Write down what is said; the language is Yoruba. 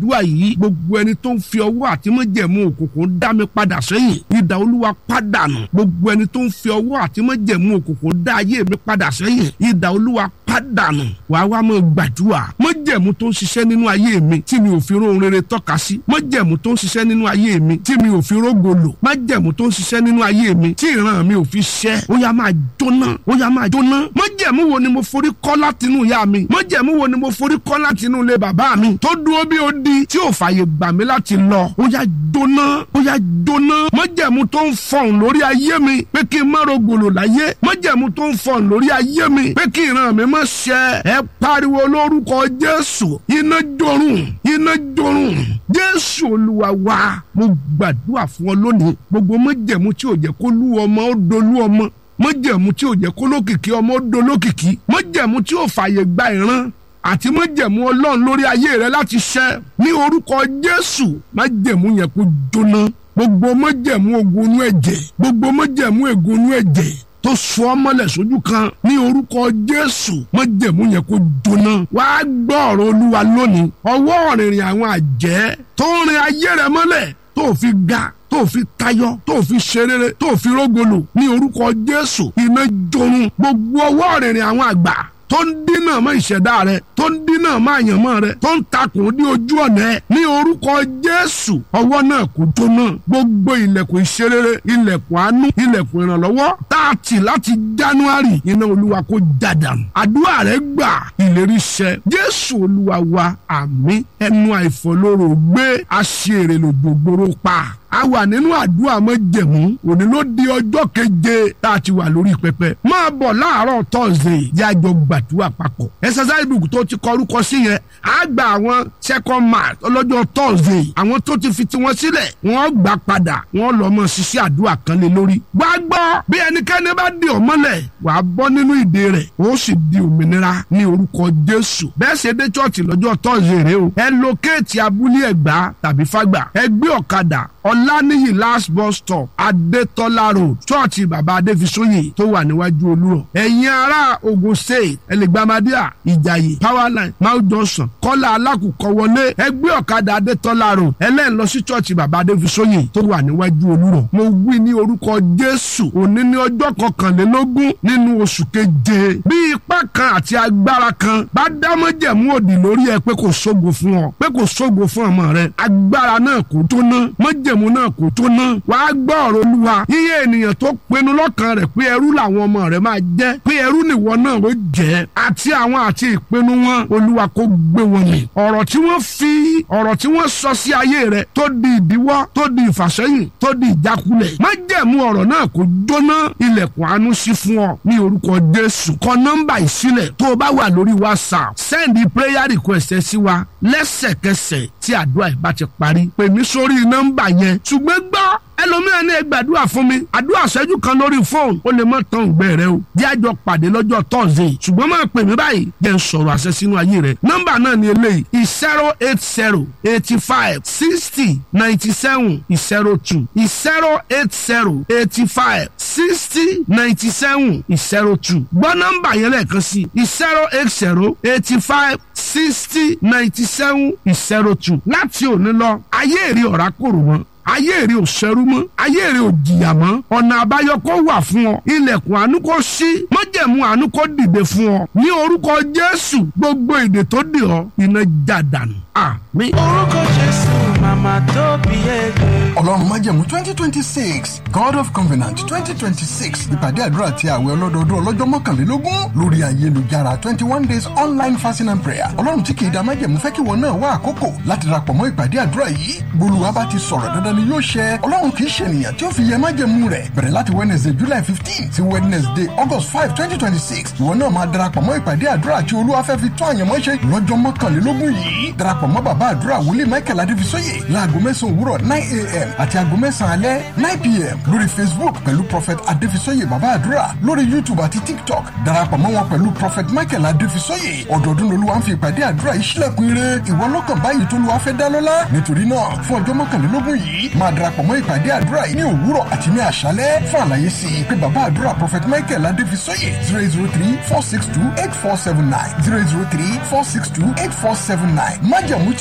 gbàdúrà yìí gbogbo ẹni tó ń fi ọwọ́ àti májẹ̀mú òkùnkùn dá mi padà sẹ́yìn idà olúwa pàdánù gbogbo ẹni tó ń fi ọwọ́ àti májẹ̀mú òkùnkùn dá ayé mi padà sẹ́yìn idà olúwa pàdánù wàá wá mọ gbàdúrà májẹ̀mú tó ń ṣiṣẹ́ nínú ayé mi tí mi ò fi róhun rere tọ́ka sí májẹ̀mú tó ń ṣiṣẹ́ nínú ayé mi tí mi ò fi rógo lò májẹ̀mú tó ń ṣiṣẹ́ nínú ayé mi tí ìran mi ò fi ṣẹ́ ó yá máa jóná ó yá máa jóná májẹ̀mú wo ni mo forí kọ́ látinú ìyá mi májẹ̀mú wo ni mo forí kọ́ látinú ilé bàbá mi tó dúró bí ó di tí ò fààyè gbà mí láti lọ ó yá jóná ó yá jóná májẹ̀mú tó ń fọ̀hún lórí ayé mi pé kí n má rogolo láyé májẹ̀mú tó ń fọ̀hún lórí ayé mi pé kí ìran mi má ṣẹ ẹ pariwo lórúkọ jésù iná jorun iná jorun jésù olúwa wa mo gbàdúrà fún ọ lónìí gbogbo májẹ̀mú tí ò jẹ́ kó lú ọmọ ó dolú ọmọ májẹ̀mú tí ò jẹ́ kó lókìkí ọmọ ó dolókìkí májẹ̀mú tí ò fààyè gba ìran àti májẹ̀mú ọlọ́run lórí ayé rẹ láti ṣẹ ní orúkọ jésù májẹ̀mú yẹn kó jóná gbogbo májẹ̀mú ogun inú ẹ̀jẹ̀ gbogbo májẹ̀mú ègún inú ẹ̀jẹ̀ tó sọ ọ́ mọ́lẹ̀ sójú kan ní orúkọ jésù májẹ̀mú yẹn kó jóná wàá gbọ́ ọ̀rọ̀ olúwa lónìí ọwọ́ ọ̀rìnrìn àwọn àjẹ́ tó ń rin ayé rẹ mọ́lẹ̀ tó fi ga tó fi tayọ tó fi ṣerere tó fi rógolo ní orúkọ jésù iná jorun gbogbo ọwọ́ ọ̀rìnrìn àwọn àgbà tó ń dínà mọ́ ìṣẹ̀dá rẹ tó ń dínà mọ́ àyànmọ́ rẹ tó ń takùn ní ojú ọ̀nà ẹ ní orúkọ jésù ọwọ́ náà kò jóná gbogbo ilẹ̀kùn ìṣerere ilẹ̀kùn àánú ilẹ̀kùn ìrànlọ́wọ́ tá a tì láti january iná olúwa kó jádàmù àdúrà rẹ gbà ìlérí ṣẹ jésù olúwa wa àmín ẹnu àìfọlóró gbé aṣèrè lògbògbòrò pa a wà nínú àdúrà májẹ̀mú òní ló di ọjọ́ keje tá a ti wà lórí pẹpẹ máa bọ̀ láàárọ̀ tọ́sídẹ̀ẹ́ yájọ gbàdúrà papọ̀ exercise book tó ti kọrúkọ sí yẹn á gba àwọn second march ọlọ́jọ́ tọ́sídẹ̀ẹ́ àwọn tó ti fi tiwọn sílẹ̀ wọ́n gbà padà wọ́n lọ mọ ṣiṣẹ́ àdúrà kan lé lórí. wá gbọ́ bí ẹnikẹ́ni bá di ọmọlẹ̀ wàá bọ́ nínú ìdè rẹ̀ ó sì di òmìnira ní orúkọ jésù bẹ́ẹ̀ ṣe dé chọ́ọ̀chì lọ́jọ́ tọ́sídẹ̀ẹ́ rẹ o ẹ lókèétì abúlé ẹ̀gbá tàbí fágbà ẹ gbé ọ̀kadà ọ̀lànìyí last bus stop adétọ́lá road chọ́ọ̀chì bàbá adéfisóyè tó wà níwájú olúrọ̀ ẹ̀yin ará ogun state ẹlẹgbàmádíà ìjàyè powerline mount johnson kọ́lá alákùkọ wọlé ẹgbẹ́ ọ̀kadà adétọ́lá road ẹlẹ́yìn lọ sí chọ́ọ̀chì bàbá adéfisóyè tó wà níwájú olúrọ̀ mo wí ní orúkọ jésù òní ní ọjọ́ kọkànlélógún nínú oṣù keje bí ipá kan àti agbára kan bá dámọ́jẹ̀mú òdì lórí ẹ pé kò sógo fún ọ pé kò sógo fún ọmọ rẹ agbára náà kò tó ná mọ́jẹ̀ májẹ̀mú náà kò tó ná wàá gbọ́ ọ̀rọ̀ olúwa iye ènìyàn tó pinnu lọ́kàn rẹ̀ pé ẹrú làwọn ọmọ rẹ̀ máa jẹ́ pé ẹrú nìwọ náà ó jẹ́ àti àwọn àti ìpinnu wọn olúwa kó gbé wọn mì ọ̀rọ̀ tí wọ́n fi ọ̀rọ̀ tí wọ́n sọ sí ayé rẹ̀ tó di ìdíwọ́ tó di ìfàsẹ́yìn tó di ìjákulẹ̀ májẹ̀mú ọ̀rọ̀ náà kò jóná ilẹ̀kùn àánú sí fún ọ ní orúkọ jésù kọ nọ́mbà ìsílẹ̀ tó o bá wà lórí whatsapp send prayer request ẹ sí wa lẹ́sẹ̀kẹsẹ̀ tí àdúrà ìbá ti parí pè mí sórí nọ́mbà yẹn ṣùgbọ́n gbọ́ ẹlòmíràn ní gbàdúrà fún mi àdúrà ṣẹ́jú kan lórí fóònù ó lè má tán ògbẹ́ rẹ o jẹ́ àjọ pàdé lọ́jọ́ tọ́sídẹ̀ẹ́ ṣùgbọ́n máa pè mí báyìí jẹ́ ń sọ̀rọ̀ àṣẹ sínú ayé rẹ nọ́mbà náà ni eléyìí zero eight zero eighty five sixty ninety seven zero two zero eight zero eighty five sixty ninety seven zero two gbọ́ nọ́mbà yẹn lẹ́ẹ̀kan sí zero eight zero eighty five sixty ninety seven zero two láti òní lọ ayé èrè ọ̀rá kòrò wọn ayé èrè ò ṣẹrú mọ́ ayé èrè ò jìyà mọ́ ọ̀nà àbáyọ kó wà fún ọ ilẹ̀kùn àánú kó ṣí májẹ̀mú àánú kó dìde fún ọ ní orúkọ jésù gbogbo èdè tó dè ọ iná já dànù àmín. orúkọ jésù màmá tó bí ẹgbẹ́. ọlọ́run májẹ̀mú twenty twenty six god of covenant twenty twenty six ìpàdé àdúrà àti àwẹ̀ ọlọ́dọọdún ọlọ́jọ́ mọ́kànlélógún lórí ayélujára twenty one days online fasting and prayer ọlọ́run tí kì í da májẹ̀mú fẹ́ kí wọn náà wá àkókò láti darapọ̀ mọ́ ìpàdé àdúrà yìí gbólúwa bá ti sọ̀rọ̀ dandan ni yóò ṣẹ ọlọ́run kì í ṣe ènìyàn tí ó fi yẹ májẹ̀mú rẹ̀ bẹ̀rẹ̀ láti wednesday july fifteen sí wednesday august five twenty twenty six ìwọ náà máa darapọ̀ mọ́ ìpàdé àdúrà àti olúwa fẹ́ fi tún àyànmọ́ ṣe lọ́jọ́ mọ́kànlélógún yìí darapọ̀ mọ́ bàbá àdúrà wòlíì michael adéfisóyè láago mẹ́sàn-án òwúrọ̀ nine a.m. àti aago mẹ́sàn-án alẹ́ nine p.m. lórí facebook pẹ̀lú prophet adéfisóyè bàbá àdúrà lórí youtube àti tiktok darapọ̀ mọ́ wọn pẹ̀lú prophet michael adéfisóyè ọdọọdún lolúwa ń fi ìpàdé àdúrà yìí sílẹ̀kùn ire ìwọ lọ́kàn báyìí tó lùwà fẹ́ dá lọ́lá nítorí náà fún ọjọ́ mọ́kànlélógún yìí máa darapọ̀ mọ́ ìpàdé àdúrà yìí ní òwúrọ̀ àti ní àṣálẹ́ fún àlàyé sí i pé bàbá àdúrà prophet michael adéfisóyè zero zero three four six two eight four seven nine zero zero three four six two eight four seven nine májàmú